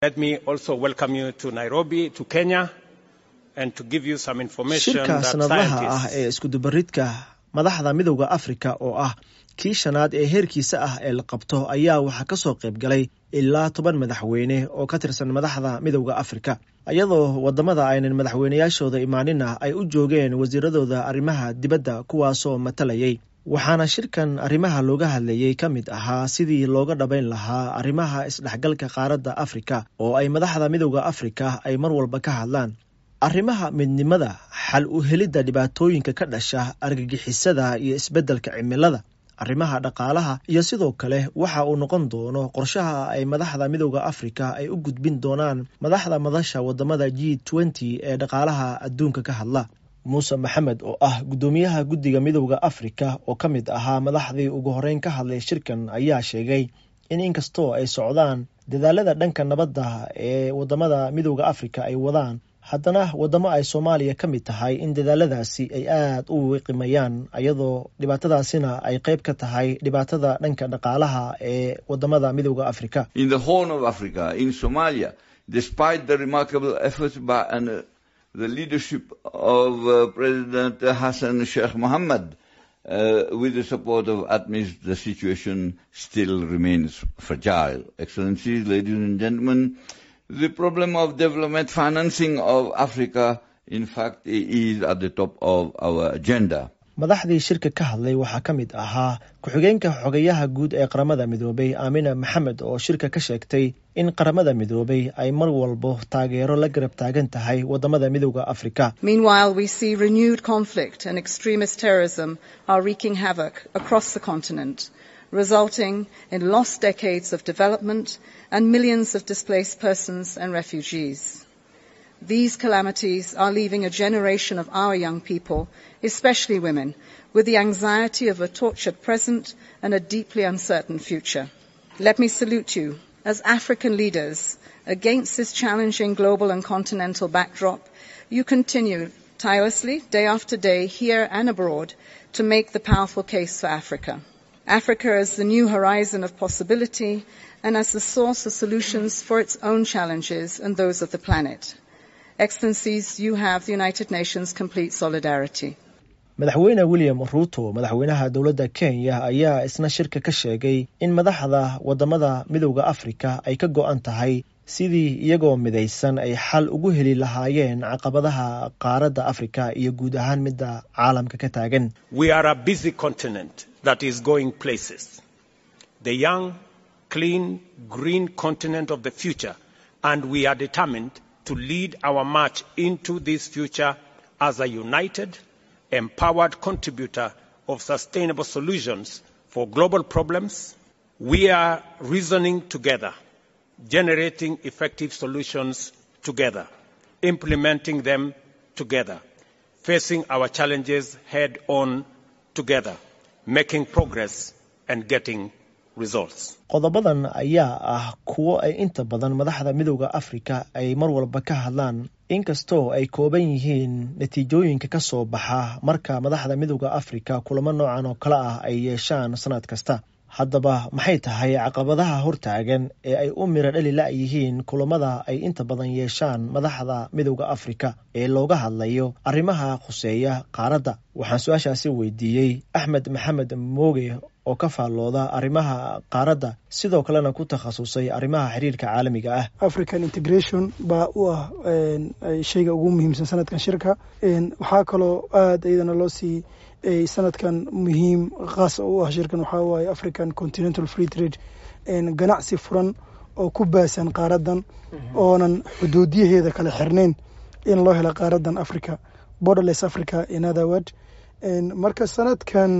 Let me also welcome you to Nairobi, to Kenya, and to give you some information shirka that sanadlaha ah scientists ee iskudubaridka madaxda midowda afrika oo ah kii shanaad ee heerkiisa ah ee la qabto ayaa waxaa ka soo qayb galay ilaa toban madaxweyne oo ka tirsan madaxda midowda afrika iyadoo wadamada aynan madaxweyneyaashooda imaanina ay u joogeen wasiiradooda arrimaha dibadda kuwaasoo matalayay waxaana shirkan arrimaha looga hadlayey ka mid ahaa sidii looga dhabayn lahaa arrimaha isdhexgalka qaaradda afrika oo ay madaxda midowda afrika ay mar walba ka hadlaan arrimaha midnimada xal u helidda dhibaatooyinka ka dhasha argagixisada iyo isbeddelka cimilada arrimaha dhaqaalaha iyo sidoo kale waxa uu noqon doono qorshaha ay madaxda midowda afrika ay u gudbin doonaan madaxda madasha wadamada g twenty ee dhaqaalaha adduunka ka hadla muuse maxamed oo ah guddoomiyaha guddiga midowda afrika oo ka mid ahaa madaxdii ugu horeyn ka hadlay shirkan ayaa sheegay in inkastoo ay socdaan dadaalada dhanka nabadda ee wadamada midowda afrika ay wadaan haddana wadamo ay soomaaliya ka mid tahay in dadaaladaasi ay aad u wiqimayaan iyadoo dhibaatadaasina ay qayb ka tahay dhibaatada dhanka dhaqaalaha ee wadamada midowda afrika in the Horn of Africa, in Somalia, despite the remarkable efforts by and, uh, the leadership of uh, President Hassan Sheikh Mohammed, uh, with the support of ATMIS, the situation still remains fragile. Excellencies, ladies and gentlemen, the problem of development financing of Africa, in fact, is at the top of our agenda. madaxdii shirka ka hadlay waxaa ka mid ahaa ku-xigeenka xogayaha guud ee qaramada midoobay aamina maxamed oo shirka ka sheegtay in qaramada midoobay ay mar walbo taageero la garab taagan tahay wadamada midowda afrika Meanwhile, we see renewed conflict and extremist terrorism are wreaking havoc across the continent, resulting in lost decades of development and millions of displaced persons and refugees. These calamities are leaving a generation of our young people, especially women, with the anxiety of a tortured present and a deeply uncertain future. Let me salute you as African leaders against this challenging global and continental backdrop. You continue tirelessly, day after day, here and abroad, to make the powerful case for Africa. Africa as the new horizon of possibility and as the source of solutions for its own challenges and those of the planet. Excellencies, you have the United Nations' complete solidarity. madaxweyne william ruuto madaxweynaha dowladda kenya ayaa isna shirka ka sheegay in madaxda wadamada midowda afrika ay ka go-an tahay sidii iyagoo midaysan ay xal ugu heli lahaayeen caqabadaha qaaradda afrika iyo guud ahaan midda caalamka ka taagan we are a busy continent that is going places. The young, clean, green continent of the future, and we are determined to lead our march into this future as a united, empowered contributor of sustainable solutions for global problems. We are reasoning together, generating effective solutions together, implementing them together, facing our challenges head on together, making progress and getting results. qodobadan ayaa ah kuwo ay inta badan madaxda midowda afrika ay mar walba ka hadlaan inkastoo ay kooban yihiin natiijooyinka ka soo baxa marka madaxda midowda afrika kulamo noocan oo kale ah ay yeeshaan sanad kasta haddaba maxay tahay caqabadaha hortaagan ee ay u miro dhali la-yihiin kulamada ay inta badan yeeshaan madaxda midowda afrika ee looga hadlayo arrimaha khuseeya qaaradda waxaan su-aashaasi weydiiyey axmed maxamed mooge oo ka faallooda arrimaha qaaradda sidoo kalena ku takhasusay arrimaha xiriirka caalamiga ah african integration baa u ah shayga ugu muhiimsan sanadkan shirka waxaa kaloo aada iyadana loo sii sanadkan muhiim khaasa u ah shirkan waxaa waaye african continental free trade ganacsi furan oo ku baasan qaaradan oonan xuduudiyaheeda kala xirnayn in loo helo qaaradan africa borderless africa in other word marka sanadkan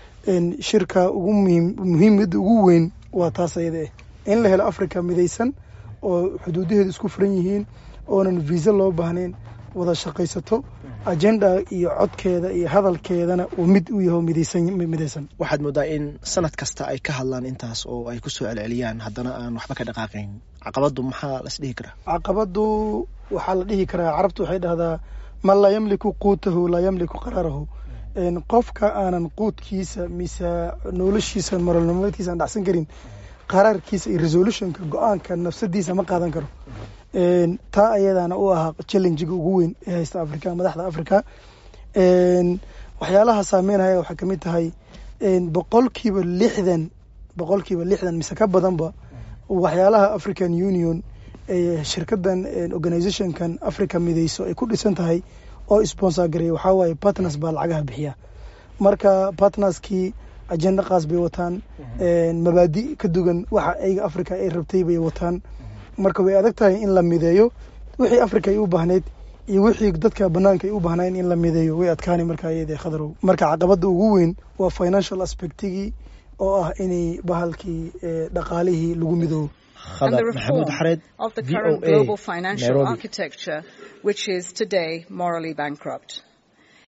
shirka ugu muhiimada ugu weyn waa taas ayada ah in la helo africa midaysan oo xuduudaheedu isku furan yihiin oonan visa loo baahnayn wada shaqaysato agenda iyo codkeeda iyo hadalkeedana uu mid u yaho midaysan waxaad moodaa in sanad kasta ay ka hadlaan intaas oo ay kusoo celceliyaan haddana aan waxba ka dhaqaaqayn caqabadu maxaa las dhihi karaa caqabadu waxaa la dhihi karaa carabtu waxay dhahdaa man laa yamliku quutahu laa yamliku qaraarahu qofka aanan quudkiisa mise noloshiisa marolnimadiisa aan dhacsan karin qaraarkiisa iyo resolutionka go-aanka nafsadiisa ma qaadan karo taa ayadana u ahaa challengiga ugu weyn ee haysta africa madaxda africa waxyaalaha saameynaya waxaa kamid tahay boqolkiiba lixdan boqolkiiba lixdan mise ka badanba waxyaalaha african union shirkadan organizationkan africa mideyso ay ku dhisan tahay oo sponsor gareeya waxaa waaye partners baa lacagaha bixiya marka partnerskii agenda qaas bay wataan mabaadi ka dugan waxa ayga africa ay rabtay bay wataan marka way adag tahay in la mideeyo wixii africa ay u baahneyd iyo wixii dadka banaanka ay u baahnayn in la mideeyo way adkaani marka iyada khadarow marka caqabada ugu weyn waa financial aspectigii oo ah inay bahalkii dhaqaalihii lagu midoobo and the reform of the current global financial architecture, which is today morally bankrupt.